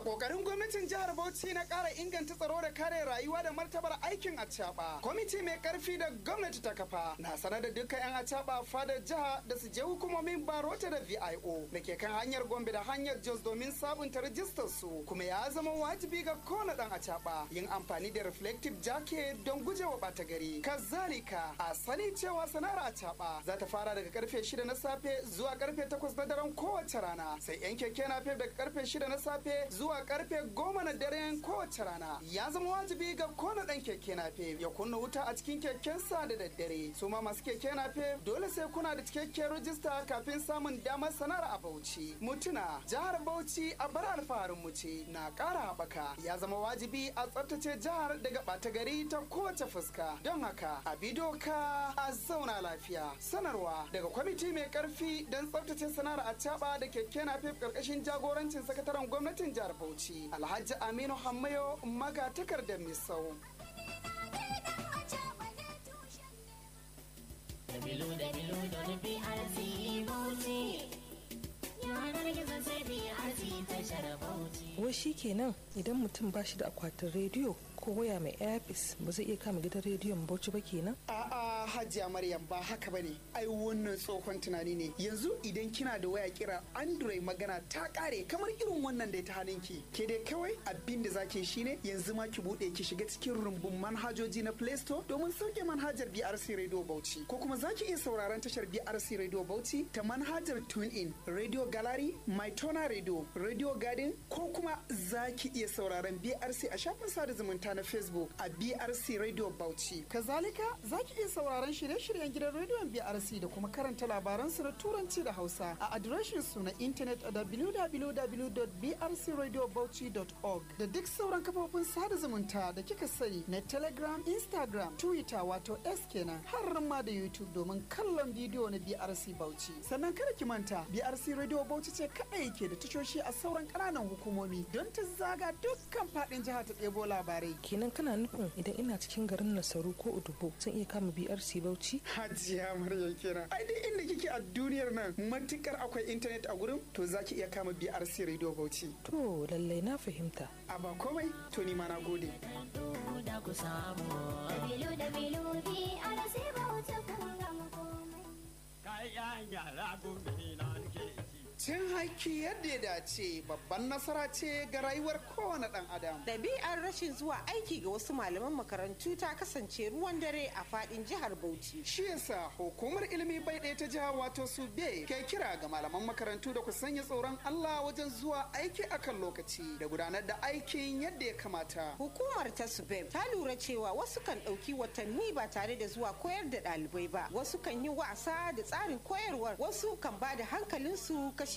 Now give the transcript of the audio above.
kokarin gwamnatin jihar Bauchi na ƙara inganta tsaro da kare rayuwa da martabar aikin acaba. Kwamiti mai karfi da gwamnati ta kafa na sanar da dukkan 'yan acaba fadar jiha da su je hukumomin barota da VIO da ke kan hanyar Gombe da hanyar Jos domin sabunta rajistar su kuma ya zama wajibi ga kowane dan acaba yin amfani da reflective jacket don gujewa bata gari. Kazalika a sani cewa sana'ar acaba za ta fara daga karfe 6 na safe zuwa karfe 8 na daren kowace rana sai 'yan keke na daga karfe 6 na safe zuwa karfe 10 na daren kowace rana. Ya zama wajibi ga kowane dan keke na ya kunna wuta a cikin kekensa da daddare. Su ma masu keke na dole sai kuna da cikakkiyar rajista kafin samun damar sanar a Bauchi. Mutuna jihar Bauchi a bar alfaharin mu ce na ƙara haɓaka. Ya zama wajibi a tsaftace jihar daga ɓata gari ta kowace fuska. Don haka a bi doka a zauna lafiya. Sanarwa daga kwamiti mai ƙarfi don tsaftace sanar a caɓa da keke na ƙarƙashin jagorancin sakataren gwamnatin jihar Bauchi. Alhaji Aminu Hammayo maga takardar Misau. Dabilu dabilu don BRC Bauchi. Yanar gizo sai BRC tashar Bauchi. Wai shi kenan idan mutum ba shi da akwatin rediyo ko waya mai airpis ba zai iya kama gidan rediyon Bauchi ba kenan? A'a Hajiya Maryam ba haka bane. Ai wannan tsohon tunani ne. Yanzu idan kina da waya kira Android magana ta kare kamar irin wannan da ta hannunki. Ke dai kawai abin da zaki shine yanzu ma ki bude ki shiga cikin rumbun manhajoji na Play Store domin sauke manhajar BRC Radio Bauchi ko kuma zaki iya sauraron tashar BRC Radio Bauchi ta manhajar TuneIn, Radio Gallery, MyTona Radio, Radio Garden ko kuma zaki iya sauraron BRC a shafin sada zumunta na Facebook a BRC Radio Bauchi. Kazalika zaki iya sauraron shirye-shiryen gidan rediyon BRC da kuma karanta labaran su na Turanci da Hausa a adireshin su na intanet a www.brcradiobauchi.org da duk sauran kafofin sada zumunta da kika sani na Telegram, Instagram, Twitter wato S kenan har ma da YouTube domin kallon bidiyo na BRC Bauchi. Sannan kada ki manta BRC Radio Bauchi ce kaɗai ke da tashoshi a sauran ƙananan hukumomi don ta zaga dukkan faɗin jihar ta ɗebo labarai. Kenan kana nufin idan ina cikin garin Nasaru ko Udubo zan iya kama BRC Bauchi? Hajiya Maryam kenan. Ai duk inda kike a duniyar nan matukar akwai intanet a gurin to zaki iya kama BRC Radio Bauchi. To lallai na fahimta. A ba komai to ni ma na gode. Da ku samu. Dabilu dabilu BRC Bauchi kun gama komai. Kayan yara gobe na nake ci. Cin haƙƙi yadda ya dace babban nasara ce ga rayuwar kowane ɗan adam. Ɗabi'ar rashin zuwa aiki ga wasu malaman makarantu ta kasance ruwan dare a faɗin jihar Bauchi. Shi yasa hukumar ilimi bai ɗaya ta jiha wato su be ke kira ga malaman makarantu da ku sanya tsoron Allah wajen zuwa aiki akan lokaci da gudanar da aikin yadda ya kamata. Hukumar ta Subeb ta lura cewa wasu kan ɗauki watanni ba tare da zuwa koyar da ɗalibai ba, wasu kan yi wasa da tsarin koyarwar, wasu kan ba da hankalinsu kashi